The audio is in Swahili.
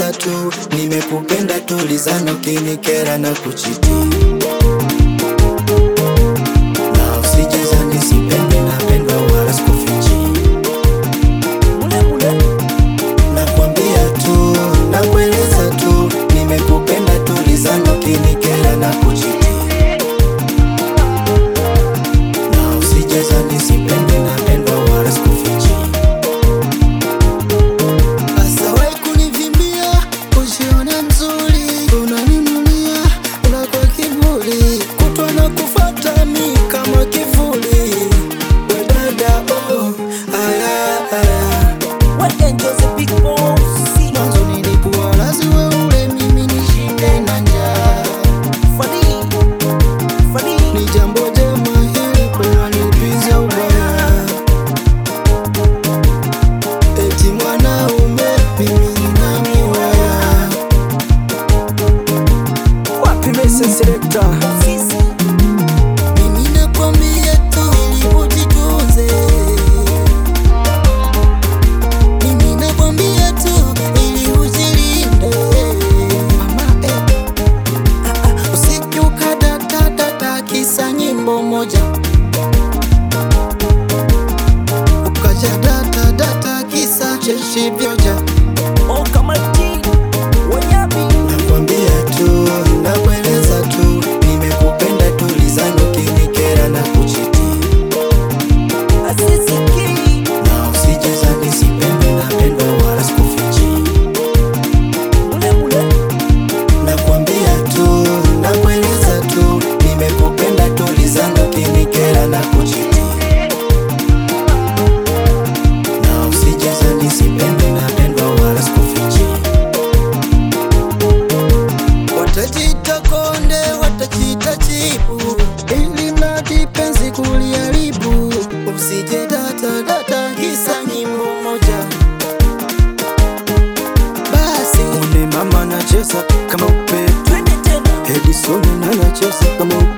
nakueleza tu, nimekupenda tulizana, ukinikera na kuchiti na usijezani, sipendi napendwa wala sikufichi, nakwambia tu, nakueleza tu, nimekupenda tulizana, ukinikera na kuchiti na usijezani, sipendi napendwa wala sikufichi Asawai kunivimbia, ujiona mzuri, unaninunia, unakuwa kiburi, kutwa na kufata mi kama kivuli. We dada, oh, aya, aya. Mwanzo nilikuwa lazi we ule, mimi nishinde na njaa. Ni jambo jema hili kunanipiza ubaya Eti mwanaume mimi nina miwaya Mimi nakwambia tu ili ujitunze Mimi nakwambia tu ili ujilinde Mama eh ah, ah, Usije ukadata kisa nyimbo moja Ukaja data data kisa cheshi vyoja Nakwambia tu, nakueleza tu, nimekupenda tulizana, ukinikera na kuchiti na usijezani, sipendi napendwa wala sikufichi. Nakwambia tu, nakueleza tu, nimekupenda tulizana, ukinikera na kuchiti na usijezani, sipendi napendwa wala sikufichi. Watajita konde, watajita chipu, ili mradi penzi kuliharibu. Usije data data kisa nyimbo moja. Basi une mama anacheza kama upepo, Edison anacheza kama upepo.